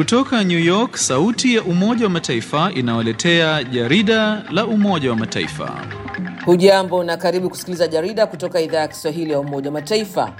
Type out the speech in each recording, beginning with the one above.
Kutoka New York, sauti ya Umoja wa Mataifa inawaletea jarida la Umoja wa Mataifa. Hujambo na karibu kusikiliza jarida kutoka idhaa ya Kiswahili ya Umoja wa Mataifa.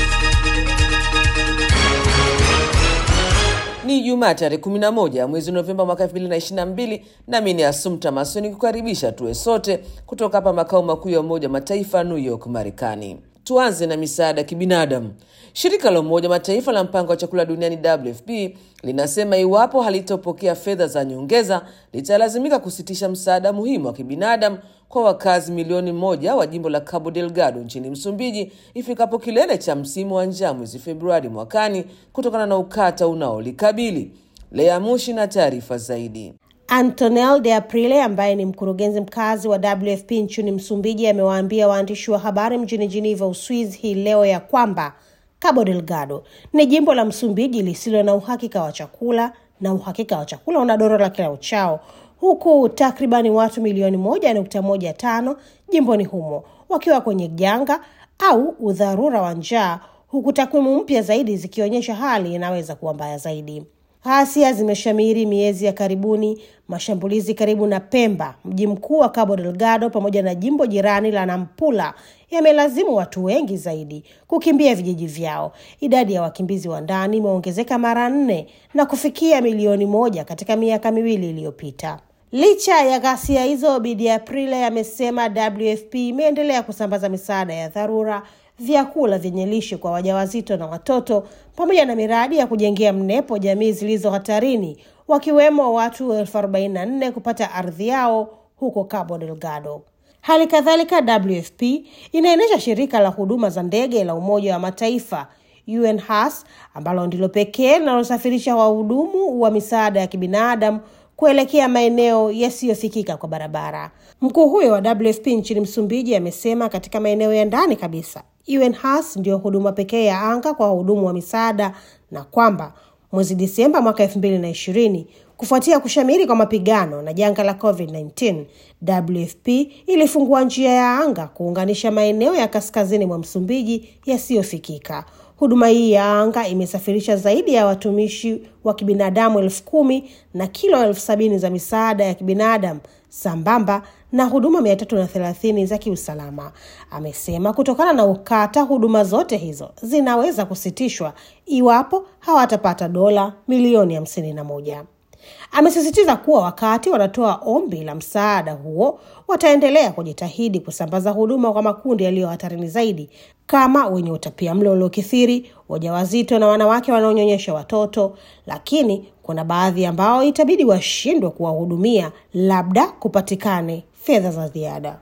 Ni Jumaa tarehe 11 mwezi Novemba mwaka 2022, nami ni Asumta Masoni kukaribisha tuwe sote kutoka hapa makao makuu ya Umoja wa Mataifa New York, Marekani. Tuanze na misaada ya kibinadamu. Shirika la Umoja wa Mataifa la mpango wa chakula duniani WFP linasema iwapo halitopokea fedha za nyongeza litalazimika kusitisha msaada muhimu wa kibinadamu kwa wakazi milioni moja wa jimbo la Cabo Delgado nchini Msumbiji ifikapo kilele cha msimu wa njaa mwezi Februari mwakani kutokana na ukata unaolikabili. Lea Mushi na taarifa zaidi. Antonel de Aprile ambaye ni mkurugenzi mkazi wa WFP nchini Msumbiji amewaambia waandishi wa habari mjini Geneva, Uswizi hii leo ya kwamba Cabo Delgado ni jimbo la Msumbiji lisilo na uhakika wa chakula na uhakika wa chakula unadorora kila uchao, huku takribani watu milioni moja nukta moja tano jimboni humo wakiwa kwenye janga au udharura wa njaa, huku takwimu mpya zaidi zikionyesha hali inaweza kuwa mbaya zaidi. Ghasia zimeshamiri miezi ya karibuni. Mashambulizi karibu na Pemba, mji mkuu wa Cabo Delgado, pamoja na jimbo jirani la Nampula yamelazimu watu wengi zaidi kukimbia vijiji vyao. Idadi ya wakimbizi wa ndani imeongezeka mara nne na kufikia milioni moja katika miaka miwili iliyopita. Licha ya ghasia hizo, Bidi Aprile amesema WFP imeendelea kusambaza misaada ya dharura vyakula vyenye lishe kwa wajawazito na watoto pamoja na miradi ya kujengea mnepo jamii zilizo hatarini wakiwemo watu elfu arobaini na nne kupata ardhi yao huko Cabo Delgado. Hali kadhalika, WFP inaendesha shirika la huduma za ndege la Umoja wa Mataifa UNHAS ambalo ndilo pekee linalosafirisha wahudumu wa misaada ya kibinadamu kuelekea maeneo yasiyofikika kwa barabara. Mkuu huyo wa WFP nchini Msumbiji amesema katika maeneo ya ndani kabisa UNHAS ndiyo huduma pekee ya anga kwa wahudumu wa misaada na kwamba mwezi Disemba mwaka elfu mbili na ishirini kufuatia kushamiri kwa mapigano na janga la COVID-19, WFP ilifungua njia ya anga kuunganisha maeneo ya kaskazini mwa Msumbiji yasiyofikika. Huduma hii ya anga imesafirisha zaidi ya watumishi wa kibinadamu elfu kumi na kilo elfu sabini za misaada ya kibinadamu sambamba na huduma mia tatu na thelathini za kiusalama. Amesema kutokana na ukata, huduma zote hizo zinaweza kusitishwa iwapo hawatapata dola milioni hamsini na moja. Amesisitiza kuwa wakati wanatoa ombi la msaada huo wataendelea kujitahidi kusambaza huduma kwa makundi yaliyo hatarini zaidi kama wenye utapiamlo uliokithiri, wajawazito na wanawake wanaonyonyesha watoto, lakini kuna baadhi ambao itabidi washindwe kuwahudumia, labda kupatikane fedha za ziada.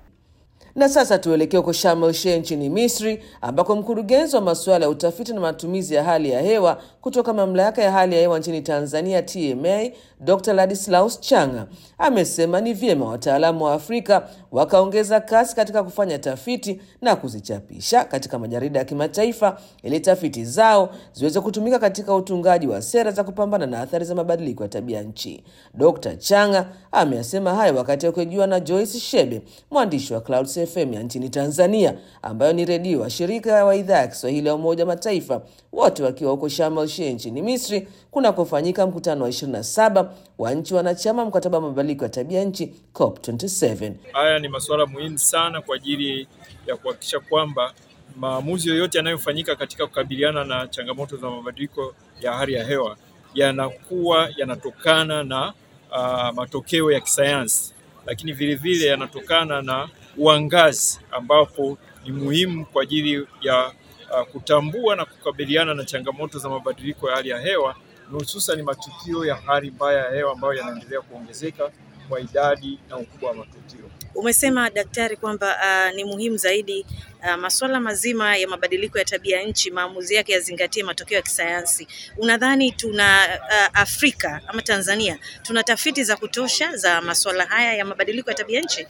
Na sasa tuelekee huko Sharm el Sheikh nchini Misri, ambako mkurugenzi wa masuala ya utafiti na matumizi ya hali ya hewa kutoka mamlaka ya hali ya hewa nchini Tanzania TMA, Dr. Ladislaus Changa amesema ni vyema wataalamu wa Afrika wakaongeza kasi katika kufanya tafiti na kuzichapisha katika majarida ya kimataifa ili tafiti zao ziweze kutumika katika utungaji wa sera za kupambana na athari za mabadiliko ya tabia nchi. Dr. Changa ameyasema hayo wakati akihojiwa na Joyce Shebe, mwandishi wa Clouds FM ya nchini Tanzania, ambayo ni redio wa shirika wa idhaa ya Kiswahili ya Umoja Mataifa, wote wakiwa huko Sharm el Sheikh nchini Misri kunakofanyika mkutano wa 27 wa nchi wanachama mkataba wa mabadiliko ya tabia nchi COP27. Haya ni masuala muhimu sana kwa ajili ya kuhakikisha kwamba maamuzi yoyote yanayofanyika katika kukabiliana na changamoto za mabadiliko ya hali ya hewa yanakuwa yanatokana na uh, matokeo ya kisayansi, lakini vile vile yanatokana na uangazi ambapo ni muhimu kwa ajili ya uh, kutambua na kukabiliana na changamoto za mabadiliko ya hali ya hewa na hususan matukio ya hali mbaya ya hewa ambayo yanaendelea kuongezeka kwa idadi na ukubwa wa matukio. Umesema daktari kwamba uh, ni muhimu zaidi uh, masuala mazima ya mabadiliko ya tabia nchi, maamuzi yake yazingatie matokeo ya kisayansi. Unadhani tuna uh, Afrika ama Tanzania tuna tafiti za kutosha za masuala haya ya mabadiliko ya tabia nchi?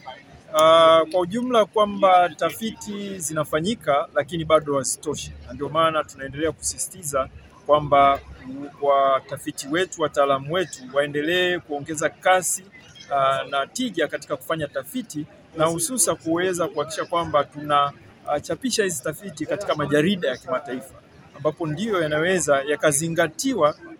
Uh, kwa ujumla kwamba tafiti zinafanyika lakini bado hazitoshi, na ndio maana tunaendelea kusisitiza kwamba watafiti wetu, wataalamu wetu waendelee kuongeza kasi uh, na tija katika kufanya tafiti na hususa kuweza kuhakikisha kwamba tunachapisha hizi tafiti katika majarida ya kimataifa ambapo ndiyo yanaweza yakazingatiwa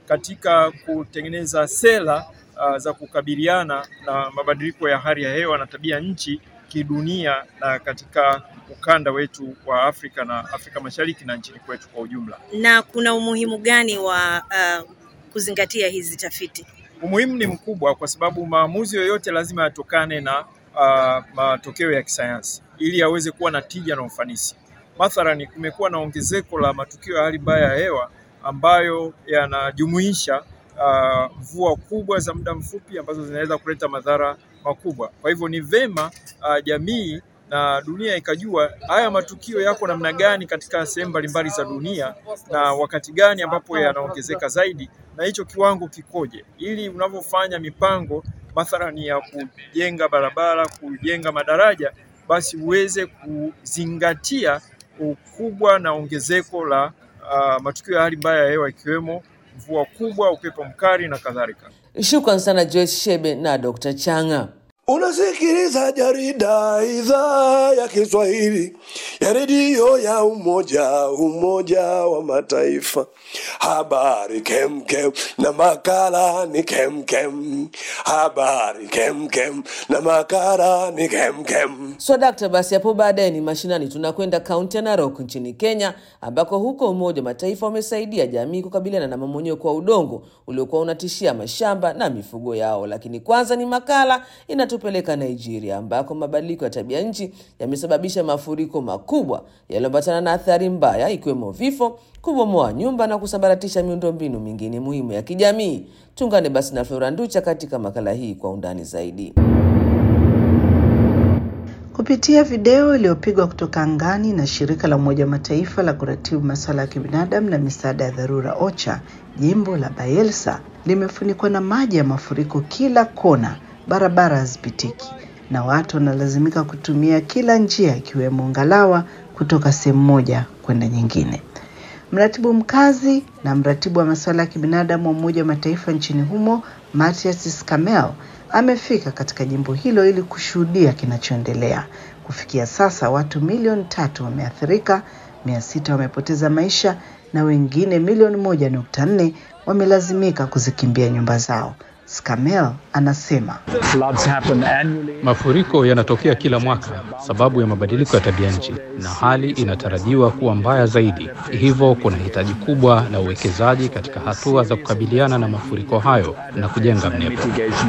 katika kutengeneza sera uh, za kukabiliana na mabadiliko ya hali ya hewa na tabia nchi kidunia na katika ukanda wetu wa Afrika na Afrika Mashariki na nchini kwetu kwa ujumla. Na kuna umuhimu gani wa uh, kuzingatia hizi tafiti? Umuhimu ni mkubwa kwa sababu maamuzi yoyote lazima yatokane na uh, matokeo ya kisayansi ili yaweze kuwa na tija na ufanisi. Mathalani, kumekuwa na ongezeko la matukio ya hali mbaya ya hewa ambayo yanajumuisha uh, mvua kubwa za muda mfupi ambazo zinaweza kuleta madhara makubwa. Kwa hivyo ni vema uh, jamii na dunia ikajua haya matukio yako namna gani katika sehemu mbalimbali za dunia na wakati gani ambapo yanaongezeka zaidi na hicho kiwango kikoje, ili unavyofanya mipango mathalani ya kujenga barabara, kujenga madaraja, basi uweze kuzingatia ukubwa na ongezeko la uh, matukio ya hali mbaya ya hewa ikiwemo mvua kubwa, upepo mkali na kadhalika. Shukran sana Joyce Shebe na Dr. Changa. Unasikiliza jarida idhaa ya Kiswahili ya redio ya Umoja Umoja wa Mataifa. Habari kemkem na makala ni kemkem. Habari kemkem na makala ni kemkem. So dakta, basi hapo baadaye ni mashinani, tunakwenda kaunti ya Narok nchini Kenya, ambako huko Umoja wa Mataifa umesaidia jamii kukabiliana na mamonyeko wa udongo uliokuwa unatishia mashamba na mifugo yao. Lakini kwanza ni makala inatupeleka Nigeria, ambako mabadiliko ya tabia nchi yamesababisha mafuriko makubwa yaliyoambatana na athari mbaya, ikiwemo vifo, kubomoa nyumba na kusambaratisha miundombinu mingine muhimu ya kijamii. Tuungane basi na Flora Nducha katika makala hii kwa undani zaidi. Kupitia video iliyopigwa kutoka angani na shirika la Umoja wa Mataifa la kuratibu masuala ya kibinadamu na misaada ya dharura OCHA, jimbo la Bayelsa limefunikwa na maji ya mafuriko kila kona, barabara hazipitiki na watu wanalazimika kutumia kila njia ikiwemo ngalawa kutoka sehemu moja kwenda nyingine. Mratibu mkazi na mratibu wa masuala ya kibinadamu wa Umoja wa Mataifa nchini humo Matias Skamel amefika katika jimbo hilo ili kushuhudia kinachoendelea. Kufikia sasa watu milioni tatu wameathirika, mia sita wamepoteza maisha na wengine milioni moja nukta nne wamelazimika kuzikimbia nyumba zao. Skamel anasema Mafuriko yanatokea kila mwaka sababu ya mabadiliko ya tabia nchi, na hali inatarajiwa kuwa mbaya zaidi. Hivyo kuna hitaji kubwa la uwekezaji katika hatua za kukabiliana na mafuriko hayo na kujenga mnepo.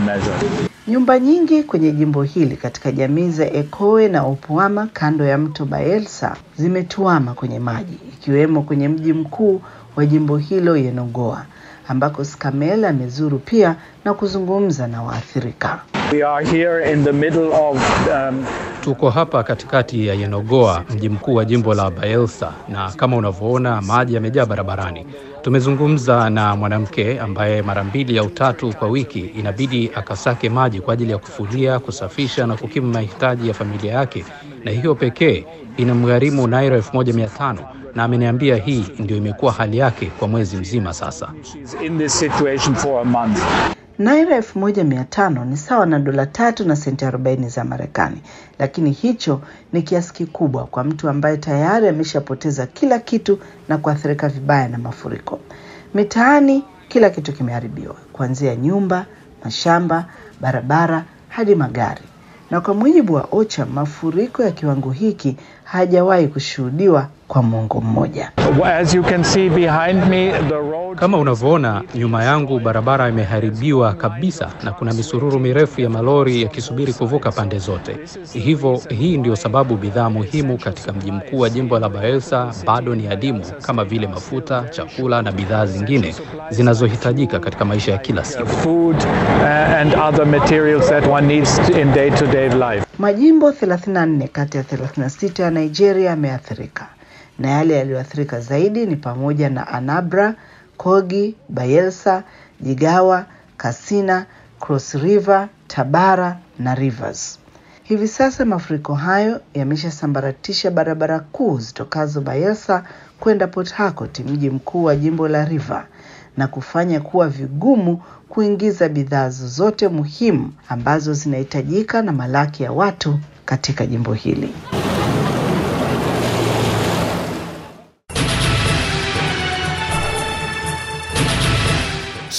Nyumba nyingi kwenye jimbo hili katika jamii za Ekoe na Opuama kando ya mto Bayelsa zimetuama kwenye maji, ikiwemo kwenye mji mkuu wa jimbo hilo Yenagoa, ambako Skamel amezuru pia na kuzungumza na waathirika. We are here in the middle of um, Tuko hapa katikati ya Yenagoa, mji mkuu wa jimbo la Bayelsa, na kama unavyoona maji yamejaa barabarani. Tumezungumza na mwanamke ambaye mara mbili au tatu kwa wiki inabidi akasake maji kwa ajili ya kufulia, kusafisha na kukimu mahitaji ya familia yake, na hiyo pekee inamgharimu naira elfu moja mia tano na ameniambia hii ndio imekuwa hali yake kwa mwezi mzima sasa. she's in this situation for a month. Naira elfu moja mia tano ni sawa na dola tatu na senti arobaini za Marekani, lakini hicho ni kiasi kikubwa kwa mtu ambaye tayari ameshapoteza kila kitu na kuathirika vibaya na mafuriko. Mitaani kila kitu kimeharibiwa, kuanzia nyumba, mashamba, barabara hadi magari. Na kwa mujibu wa OCHA, mafuriko ya kiwango hiki hajawahi kushuhudiwa kwa mwongo mmoja. As you can see behind me, the road Kama unavyoona nyuma yangu, barabara imeharibiwa kabisa na kuna misururu mirefu ya malori yakisubiri kuvuka pande zote. Hivyo hii ndio sababu bidhaa muhimu katika mji mkuu wa jimbo la Bayelsa bado ni adimu, kama vile mafuta, chakula na bidhaa zingine zinazohitajika katika maisha ya kila siku. food uh, and other materials that one needs in day-to-day life. Majimbo 34 kati ya 36 ya Nigeria yameathirika na yale yaliyoathirika zaidi ni pamoja na Anambra, Kogi, Bayelsa, Jigawa, Katsina, Cross River, Tabara na Rivers. Hivi sasa mafuriko hayo yameshasambaratisha barabara kuu zitokazo Bayelsa kwenda Port Harcourt, mji mkuu wa jimbo la River, na kufanya kuwa vigumu kuingiza bidhaa zozote muhimu ambazo zinahitajika na malaki ya watu katika jimbo hili.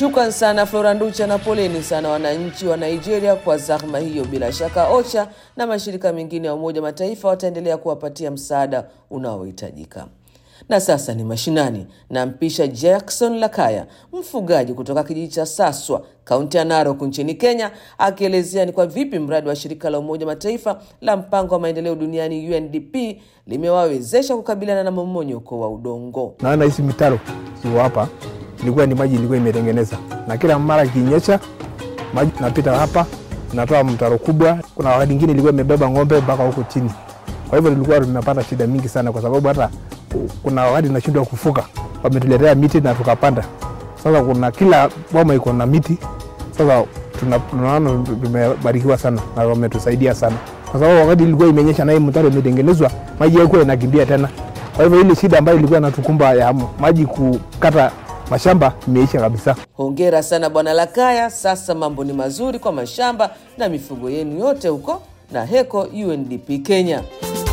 Shukran sana Flora Nducha na poleni sana wananchi wa Nigeria kwa zahma hiyo. Bila shaka OCHA na mashirika mengine ya Umoja wa Mataifa wataendelea kuwapatia msaada unaohitajika. Na sasa ni mashinani, nampisha Jackson Lakaya, mfugaji kutoka kijiji cha Saswa, kaunti ya Narok nchini Kenya, akielezea ni kwa vipi mradi wa shirika la Umoja wa Mataifa la mpango wa maendeleo duniani UNDP limewawezesha kukabiliana na mmomonyoko wa udongo. Naona hizi mitaro ziko hapa, ilikuwa ni maji ilikuwa imetengeneza, na kila mara kinyesha maji napita hapa, natoa mtaro kubwa. Kuna wakati ingine ilikuwa imebeba ng'ombe mpaka huko chini. Kwa hivyo tulikuwa tunapata shida mingi sana, kwa sababu hata kuna wakati tunashindwa kufuka. Wametuletea miti na tukapanda. Sasa kuna kila boma iko na miti. Sasa tuna- tunaona tumebarikiwa sana na wametusaidia sana, kwa sababu wakati ilikuwa imenyesha na hii mtaro imetengenezwa, maji yalikuwa inakimbia tena. Kwa hivyo ile shida ambayo ilikuwa inatukumba ya maji kukata mashamba imeisha kabisa. Hongera sana Bwana Lakaya. Sasa mambo ni mazuri kwa mashamba na mifugo yenu yote huko na heko UNDP Kenya.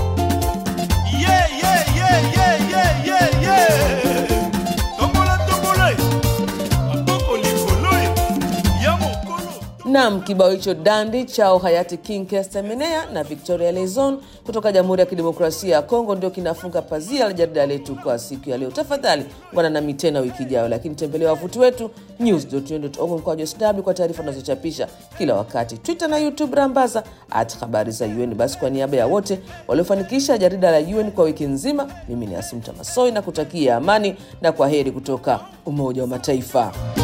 Nam, kibao hicho dandi chao hayati King Kestemenea na Victoria Lezon kutoka Jamhuri ya Kidemokrasia ya Kongo ndio kinafunga pazia la jarida letu kwa siku ya leo. Tafadhali ungana nami tena wiki ijayo, lakini tembelea wavuti wetu news.un.org mkwaju sw kwa taarifa tunazochapisha kila wakati, Twitter na YouTube rambaza at habari za UN. Basi kwa niaba ya wote waliofanikisha jarida la UN kwa wiki nzima, mimi ni Asumta Masoi na kutakia amani na kwa heri kutoka Umoja wa Mataifa.